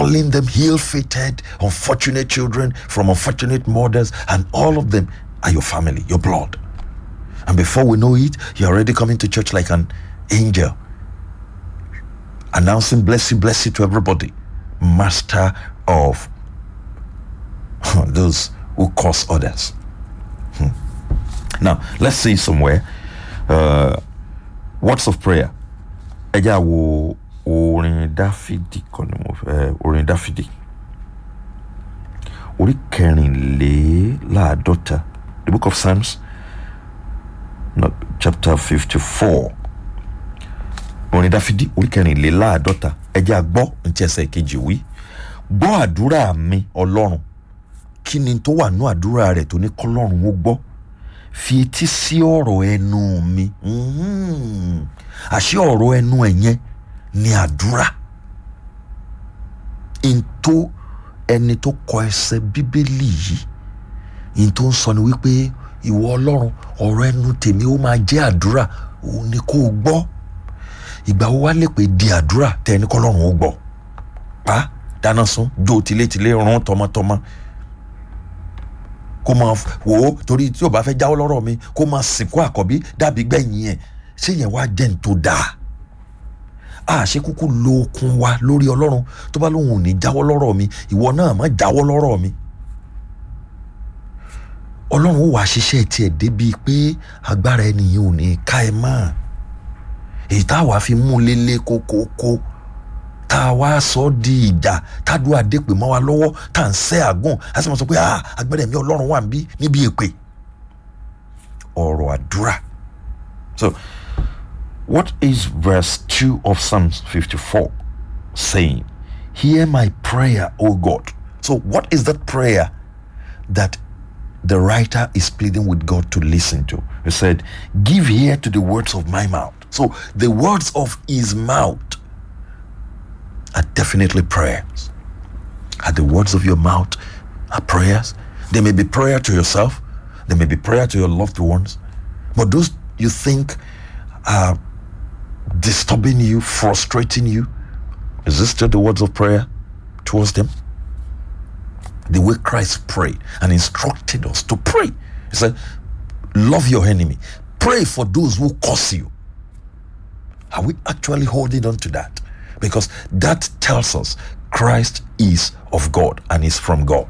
calling them ill-fated, unfortunate children from unfortunate mothers, and all of them are your family, your blood. And before we know it, you're already coming to church like an angel, announcing blessing, blessing to everybody, master of those who cause others. Hmm. Now, let's see somewhere. Uh, words of prayer. Ẹ jẹ́ àwo orin Dáfídì kan ni mo fẹ́ orin Dáfídì. Orí kẹrìnléláàádọ́ta. The book of Psalms, not chapter fifty-four. Orin Dáfídì orí kẹrìnléláàádọ́ta. Ẹ jẹ́ àgbọ́ ntí ẹsẹ̀ kejì wí. Gbọ́ àdúrà mi Ọlọ́run. Kí ni tó wà nú àdúrà rẹ̀ tó ní kọ́lọ́run ó gbọ́? fi etí sí ọ̀rọ̀ ẹnu mi Mhm. àṣé ọ̀rọ̀ ẹnu ẹ̀ yẹn ni àdúrà n tó ẹni tó kọ ẹsẹ̀ bíbélì yìí n tó ń sọ ni wípé ìwọ ọlọ́run ọ̀rọ̀ ẹnu tèmi ó máa jẹ́ àdúrà òun ni kó o gbọ́ ìgbà wo wá lè pè di àdúrà tẹ ẹni kọ́lọ́run ó gbọ́ pa dáná sun jó tilétilé rán tọmọtọmọ kó máa wò ó torí tí o bá fẹ́ jáwọ́ lọ́rọ̀ mi kó máa sìnkú àkọ́bí dàbí gbẹ̀yìn ẹ̀ ṣé yẹn wá jẹ́ ní tó dáa a ṣe kúkú lo okun wa lórí ọlọ́run tó bá lóun ò ní jáwọ́ lọ́rọ̀ mi ìwọ náà má jáwọ́ lọ́rọ̀ mi ọlọ́run ó wà ṣiṣẹ́ tiẹ̀ débi pé agbára ẹnìyẹn ò ní ká ẹ mọ́ èyí tá a wàá fi mú lélẹ̀ kókókó tá a wá sọ ọ́ di ìjà tádùá dépè mọ́ wa lọ́wọ́ tá à ń sẹ́ àgùn a sì mọ̀ sọ pé ah agbára ẹ̀mí ọlọ́run wà níbí níbi èpè ọ̀rọ̀ àdúrà so what is verse two of Psalms fifty-four saying hear my prayer o God so what is that prayer that the writer is pleading with God to listen to he said give ear to the words of my mouth so the words of his mouth are definitely prayers. Are the words of your mouth are prayers? They may be prayer to yourself, they may be prayer to your loved ones, but those you think are disturbing you, frustrating you, is this still the words of prayer towards them? The way Christ prayed and instructed us to pray. He said, Love your enemy, pray for those who curse you. Are we actually holding on to that? because that tells us Christ is of God and is from God.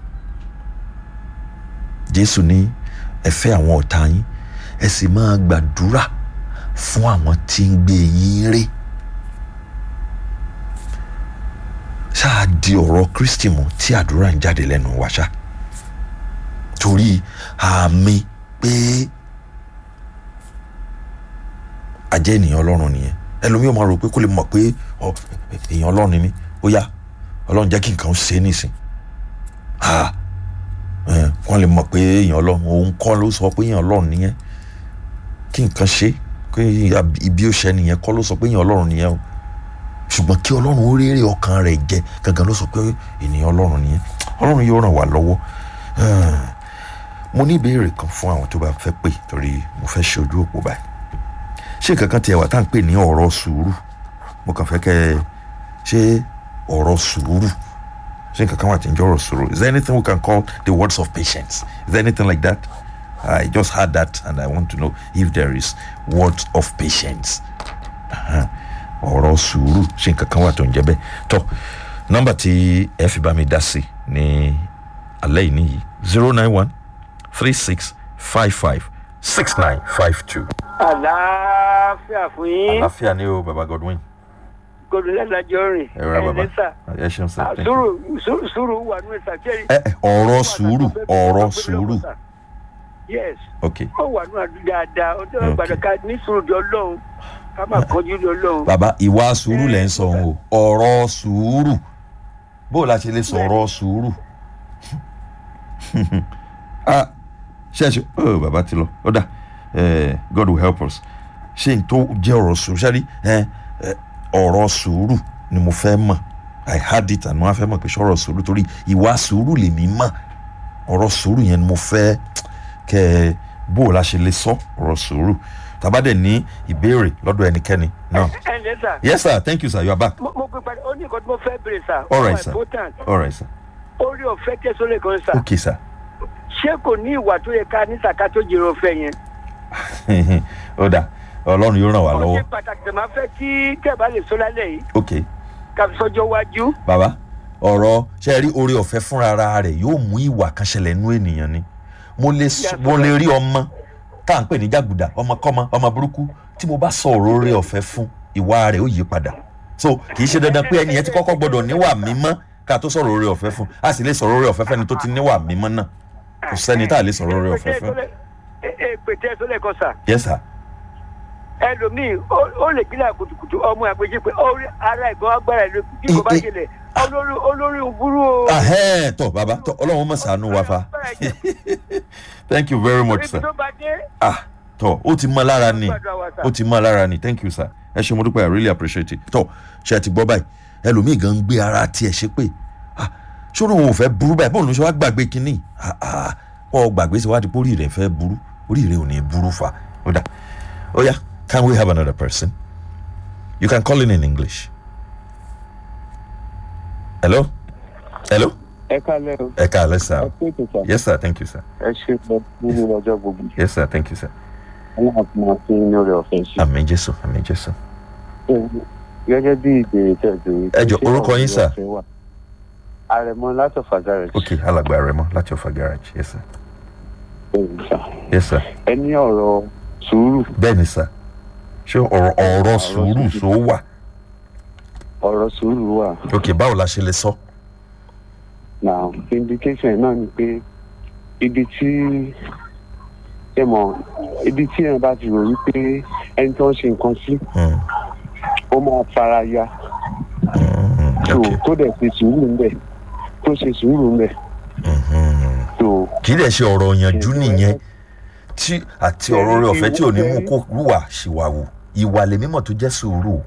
Jésù ní ẹ fẹ́ àwọn ọ̀tá yín ẹ sì máa gbàdúrà fún àwọn tí ń gbé yín ré. Ṣáà di ọ̀rọ̀ Kristi mú tí àdúrà ń jáde lẹ́nu wa ṣá. Torí àmì pé àjẹ́ ènìyàn Ọlọ́run nìyẹn ẹlòmíì máa rò pé kó lè mọ̀ pé èèyàn ọlọ́run ni mí ó yá ọlọ́run jẹ́ kí nǹkan ṣe é nísìn wọ́n lè mọ̀ pé èèyàn ọlọ́run òun kọ́ ló sọ pé èèyàn ọlọ́run nìyẹn kí nǹkan ṣe pé ibi ó ṣe nìyẹn kọ́ ló sọ pé èèyàn ọlọ́run nìyẹn o ṣùgbọ́n kí ọlọ́run ó rérè ọkàn rẹ̀ jẹ gangan ló sọ pé ènìyàn ọlọ́run nìyẹn ọlọ́run yóò ràn wá lọ́wọ́ mo ní ìbéèrè kan fún àwọn tó bá fẹ́ pè torí mo fẹ́ ṣe ojú òpó báyìí ṣé nǹkan kan tiẹ̀ wà tá à ń pè ní ọ̀rọ̀ sùúrù mo kàn fẹ́ kẹ́ ẹ ṣé ọ̀rọ̀ sùúrù ṣé nǹkan kan wà tí ń jẹ́ ọ̀rọ̀ sùúrù is there anything we can call the words of patience is there anything like that I just heard that and I want to know if there is words of patience ọ̀rọ̀ sùúrù ṣé nǹkan kan wà tó ń jẹ́ bẹ́ẹ̀ tọ́ nọ́mbà tí ẹ fi bá mi dá sí ní alẹ́ yìí nìyí zero nine one three six five five six nine five two àlàáfíà fún yín. àlàáfíà ni o baba Godwin. godun lẹ́dàjọ́ rìn. ẹ rà baba ẹ̀ẹ́dẹ́sà. ẹ ṣeun sir thank you. sùúrù sùúrù sùúrù wà nínú ẹ̀sà kí ẹ ẹ ọ̀rọ̀ sùúrù ọ̀rọ̀ sùúrù yes ok ó wà nínú àdúgbò dáadáa ó tẹ́wọ́ Okay. gbàdọ̀ ká ní sùúrù jọ lọ́hùn ká má kọjú lọ lọ́hùn. baba ìwà sùúrù lẹ́ ń sọ o ọ̀rọ̀ sùúrù bó o la ṣe lè sọ̀rọ̀ sùúrù ah ṣe ṣe oh baba ti lọ ó dà eh, God will help us ṣé n tó jẹ́ ọ̀rọ̀ sùúrù ṣáà rí eh, eh, ọ̀rọ̀ sùúrù ni mo fẹ́ mọ̀ I had it and mo wá fẹ́ mọ̀ pé ṣọ̀rọ̀ sùúrù torí ìwà sùúrù lèmi mọ̀ ọ̀rọ̀ sùúrù yẹn ni mo fẹ́ kẹ́ ẹ bó o la ṣe lè sọ ọ̀rọ̀ sùúrù tàbá dẹ̀ ní ìbéèrè lọ́dọ̀ ẹnikẹ́ni náà. ẹ̀ẹ́dẹ́sà yes sir thank you sir you are back. mo mo pe padà ó ní nǹkan tí mo fẹ́ bèrè sà. All right, ó wà sir. important. all right sir orí ọ̀fẹ́ tẹ̀sọ́lẹ̀ kan sà. okay sir ṣé kò ní ìwà tó yẹ ká ní sàká tó jèrè ọ̀fẹ́ yẹn. ó dà ọlọ́run yóò ràn wá ó lọ́wọ́ ṣe pàtàkì tẹ̀ máa fẹ́ kí tẹ̀bá lè sọ lálẹ́ yìí okay ká fi sọ́jọ́ wájú. bàbá ọ̀rọ̀ ṣe rí oore ọ̀fẹ́ fúnra ara rẹ̀ yóò mú ìwà kan ṣẹlẹ̀ nú ènìyàn ni mo lè s- Yes, mo lè rí ọmọ tá à ń pè ní jàgùdà ọmọkọ́mọ ọmọ burúkú tí mo bá sọ ọ̀rọ̀ oore ọ̀fẹ́ fún ìwà rẹ̀ ó yí padà so kì í ṣe dandan pé ẹnìyẹn ti kọ́kọ́ gbọ́dọ̀ níwà mímọ́ ká tó sọ̀rọ̀ oore ọ̀fẹ́ fún a sì lè sọ̀rọ̀ oore ọ̀fẹ́ fẹ́ni tó ti níwà mímọ́ náà kò sẹ́ni tá a lè sọ̀rọ̀ oore ọ̀fẹ́ fún èpè tẹ̀sọ́lẹ̀ kan sà. yes sir ẹlòmíì ó- ó lè gbílẹ̀ kùtùkùtù ọmọ àpèjì pé ó rí ara ìgbọ́n agbára ìlú bí kò bá I- I- ṣẹlẹ̀ olórí olórí burú o. ahẹ́n tọ́ bàbá tọ́ ọlọ́run mọ̀ ṣàánú wa fa thank you very much ibi sir tó bá dé ah tọ́ ó ti mọ́ lára ni gbàdúrà wa sà. ó ti mọ́ lára ni thank you sir ẹ ṣe mo dúpẹ́ i really appreciate it tọ́ ṣe ti gbọ́ báyìí ẹlòmíì gan ń gbé ara tiẹ̀ ṣe pé ah ṣòro òun ò fẹ́ burú báyìí bóun ló ṣe wá gbàgbé kínní ah ah ọ gbàgbé ṣe wá di pé orí rẹ̀ fẹ́ burú orí rẹ̀ ò ní burú fa ó dà ó yá can we have another person you can call in in english hello hello ẹ kálẹ̀ o ẹ káàlẹ́ sir ẹ pé tó sà yes sir thank you sir ẹ ṣe lọ nínú ọjọ́ gbogbo yes sir thank you sir aláàfin máa fi ní orí ọ̀fẹ́ ṣe. àmì jésù àmì jésù gẹ́gẹ́ bí ìbéèrè tẹ̀sí. Ẹ jọ̀ọ́, orúkọ yín, sir? àrẹ̀mọ láti ọ̀fà ok alàgbà rẹ mọ láti ọfà garage yes sir garage. yes sir ẹ ní ọ̀rọ̀ sùúrù bẹ́ẹ̀ ni sir ṣé ọ̀rọ̀ ọ̀rọ̀ sùúrù tó wà ọ̀rọ̀ sùúrù wà ok báwo la ṣe lè sọ now indication náà ni pé ibi tí ẹ mọ̀ ibi tí ẹ bá ti rò wípé ẹni tó ń ṣe nǹkan sí Hmm, ó máa fara ya hmm, tó ok tó dẹ̀ ṣe sùúrù ńbẹ̀ tó ṣe sùúrù ńbẹ̀ Mhm. tó. kì í dẹ̀ ṣe ọ̀rọ̀ ìyànjú nìyẹn tí àti ọ̀rọ̀ rẹ ọ̀fẹ́ tí ò ní mú kó wùwà ṣìwàwù ìwà lèmímọ̀ tó jẹ́ sùúrù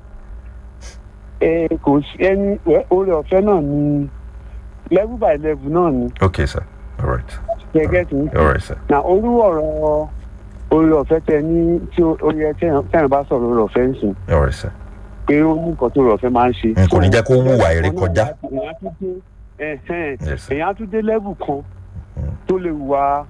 ẹ kò sí ẹni ẹ, oore ọ̀fẹ́ náà ni level by level náà ni ok sir all right gẹ́gẹ́ tí ń all right sir na orú ọ̀rọ̀ oore ọ̀fẹ́ tẹ ní tí ó ó yẹ tẹ́yàn bá sọ̀rọ̀ oore ọ̀fẹ́ ń sìn all right sir pé ó ní nǹkan tó oore ọ̀fẹ́ máa ń ṣe. n kò ní jẹ́ kó wùwà èrè kọjá èèyàn tún dé ẹ̀hẹ́n, yes sir èèyàn tún dé level kan Mm. tó lè wà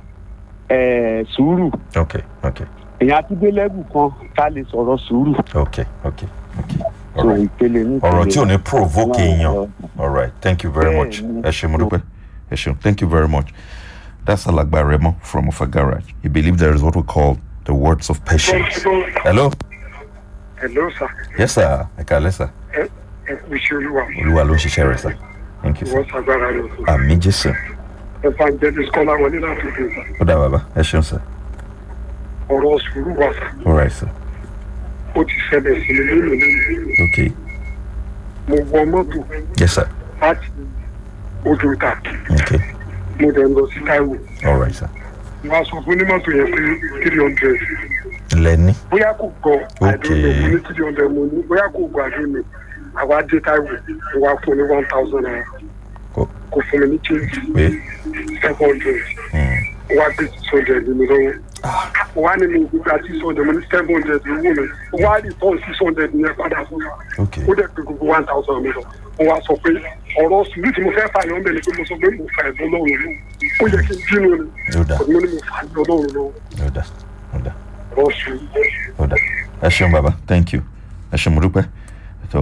ẹ̀, sùúrù ok ok èèyàn tún dé level kan ká lè sọ̀rọ̀ sùúrù ok ok ok all tó right ìpele ní ọ̀rọ̀ tí ò ní ìpele. provoke èèyàn. All right. Thank you very Yeah, much. mm. Ẹ ṣé mo dúpẹ́. Ẹ ṣeun. Thank you very much. That's Alagba Remo from Ofa Garage. He believes there is what we call the words of patience. Hello. hello sir Yes, sir. Ẹ kàlẹ́ sir. ẹ ẹ kú iṣẹ́ olúwa Olúwa ló ń ṣiṣẹ́ rẹ̀ sir. Thank you sir. wọ́n ṣàgbára rẹ̀ fún Àmì Jésù. evangelist kọ́lá wọlé láti fi sà Ó dà bàbá. Ẹ ṣeun sir. ọ̀rọ̀ sùúrù wà sà All right sir. ó ti ṣẹlẹ̀ sí mi lónìí lónìí Okay. mo wọ mọ́tò Yes sir. láti odò ìta Okay. mo dẹ̀ ń lọ sí Táíwò All right sir. mo wá sọ fún onímọ́tò yẹn pé three hundred Lẹ́ni. bóyá kò gbọ́ Okay. àdúgbò mo ní three hundred mo ní bóyá kò gbọ́ àdúgbò àwa dé Táíwò mo wá fún ní one thousand naira Kò kò fún mi ní change pé. seven hundred Hmm. ó wá gbé six hundred mi lọ́wọ́ ó wá ní mi gbígbà six hundred mo ní seven hundred owó mi ó wá rí tán six hundred yẹn padà fún mi Okay. ó dẹ̀ pé gbogbo one thousand mi lọ mo wá sọ pé ọ̀rọ̀ sùúrù tí mo fẹ́ fà yọ̀ ń bẹ̀ ni pé mo sọ pé mo fà ẹ̀dọ́ lọ́rùn lọ́wọ́ ó yẹ kí n bínú ni Ó dà. kò ní mo ní mo fà ẹ̀dọ́ lọ́rùn lọ́wọ́ Ó dà. Ó dà. ọ̀rọ̀ sùúrù. ó dà ẹ ṣeun bàbá thank you ẹ ṣeun mo dúpẹ́ tó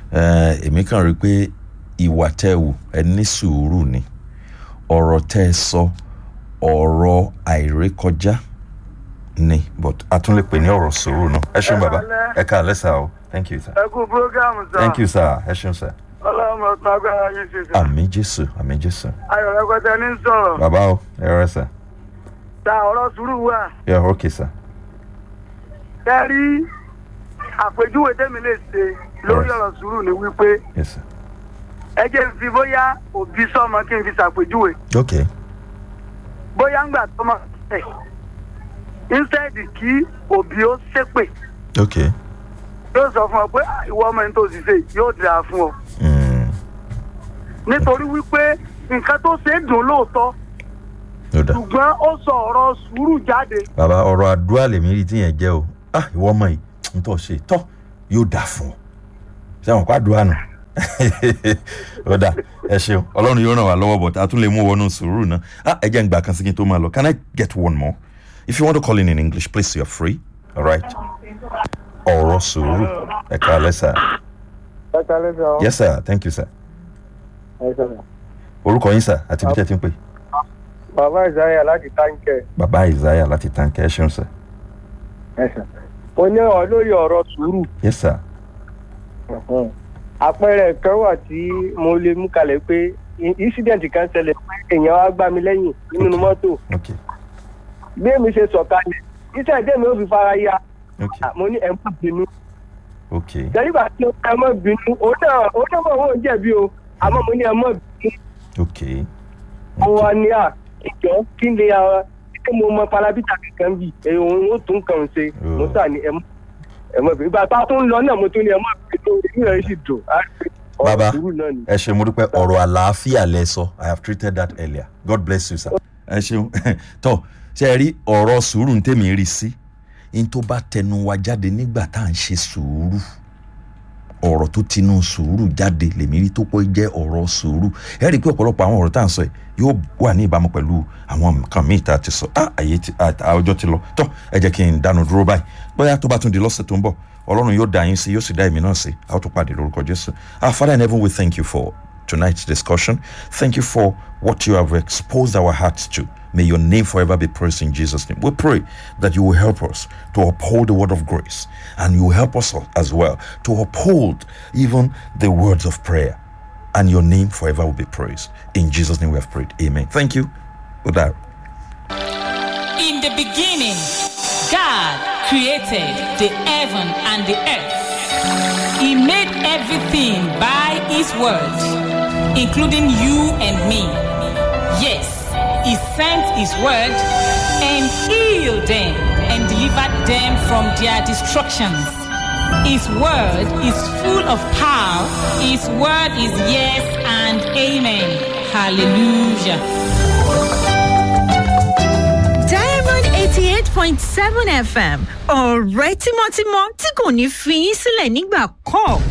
ẹ èmi kàn rí i pé ìwà tẹ́ ẹ wù ẹ ní sùúrù ni ọ̀rọ̀ tẹ́ ẹ sọ ọ̀rọ̀ àìrékọjá ni but a tún lè pè ní ọ̀rọ̀ sùúrù náà ẹ ṣeun bàbá ẹ ká àlẹ́ sà o thank you sir ẹ kú programu sá thank you sir ẹ ṣeun sir ọlọ́run ọ̀tún agbára yín ṣe sá àmì jésù àmì jésù ayọ̀ rẹpẹtẹ ní sọ̀rọ̀ bàbá o ẹ rẹ sir ta ọ̀rọ̀ sùúrù wà yeah okay sir ẹ rí àpèjúwe tẹ́mi lè ṣe lórí Yes. ọ̀rọ̀ sùúrù ni wípé yes sir ẹ jẹ́ n fi bóyá òbí sọ́mọ kí n fi ṣàpèjúwe okay bóyá ń gbà tọ́mọ ẹ̀ instead kí òbí ó ṣépè okay yóò sọ fún ọ pé "Ah, ìwọ ọmọ ẹni tó sì ṣe yóò dáa fún ọ mm. nítorí wípé nǹkan tó ṣe é dùn lóòótọ́ ó dà ṣùgbọ́n ó sọ ọ̀rọ̀ sùúrù jáde bàbá ọ̀rọ̀ àdúrà lèmi rí tíyẹn jẹ́ o ah ìwọ ọmọ yìí n tọ́ ṣe tọ́ yóò dà fún ọ ṣé àwọn kó àdúrà nù ó dà ẹ ṣeun ọlọ́run yóò ràn wá lọ́wọ́ bọ̀ a tún lè mú wọnú sùúrù náà ah ẹ jẹ́ ń gbà kan sí kí n tó máa lọ can I get one more if you want to call in in English please you're free all right ọ̀rọ̀ sùúrù ẹ kà á lẹ́sà ẹ kálẹ́ sọ. yes sir thank you sir ẹ sọ̀rọ̀. orúkọ yín sir àti bí tẹ́ ti ń pè bàbá ìsáyà láti táǹkẹ̀. bàbá Isaiah láti tànkẹ́ ẹ ṣeun sir ẹ sọ. mo ní ọ lórí ọ̀rọ̀ sùúrù. yes sir àpẹẹrẹ kan wà tí mo lè mú kalẹ̀ pé incident kan ṣẹlẹ̀ pé èèyàn wá gbá mi lẹ́yìn nínú mọ́tò. okay bí èmi ṣe sọ̀kalẹ̀ iṣẹ́ ìdí mi ò fi fara ya okay mo ní ẹ̀ má bínú. okay jẹ́rígbà tí ó ẹ má bínú òun náà òun náà mọ̀ òun jẹ̀bi o àmọ́ mo ní ẹ má bínú. okay mo wá ní à ìjọ kí ni ara kí mo mọ palabita kankan bì èyí òun ó tún kàn ṣe mo sà ní ẹ mọ ẹ mọ ìgbà tá a tún lọ náà mo tún ní ẹ mọ ìgbà inú rẹ sì dùn á rí ọ̀rọ̀ Bàbá. sùúrù náà ni. ẹ ṣe mo dúpẹ́ ọ̀rọ̀ àlàáfíà lẹ sọ i have treated that earlier god bless you sir. ẹ ṣeun tọ ṣe ẹ rí ọ̀rọ̀ sùúrù ń tèmi rí sí n tó bá tẹnu wa jáde nígbà tá à ń ṣe sùúrù ọ̀rọ̀ tó tinú sùúrù jáde lèmi rí tó pọ̀ jẹ́ ọ̀rọ̀ sùúrù ẹ rí i pé ọ̀pọ̀lọpọ̀ àwọn ọ̀rọ̀ tá à ń sọ yìí yóò wà ní ìbámu pẹ̀lú àwọn nǹkan míì tá a ti sọ ah àyè ti ah, ah, ọjọ́ ti lọ tọ́ ẹ jẹ́ kí n dánu dúró báyìí bóyá tó bá tún di lọ́sẹ̀ tó ń bọ̀ ọlọ́run yóò dá yín sí yóò sì dá èmi náà sí a ó tún pàdé lórúkọ jésù our father in heaven we thank you for tonight's discussion thank you for what you have exposed our hearts to May your name forever be praised in Jesus' name. We pray that you will help us to uphold the word of grace and you will help us as well to uphold even the words of prayer. And your name forever will be praised. In Jesus' name we have prayed. Amen. Thank you. Goodbye. In the beginning, God created the heaven and the earth. He made everything by His word, including you and me. Yes, He sent His word and healed them and delivered them from their destructions. His word is full of power. His word is yes and amen. Hallelujah. diamond eighty eight point seven fm ọ̀rẹ́ tímọ́tímọ́ tí kò ní fi yín sílẹ̀ nígbà kọ̀ọ̀kan.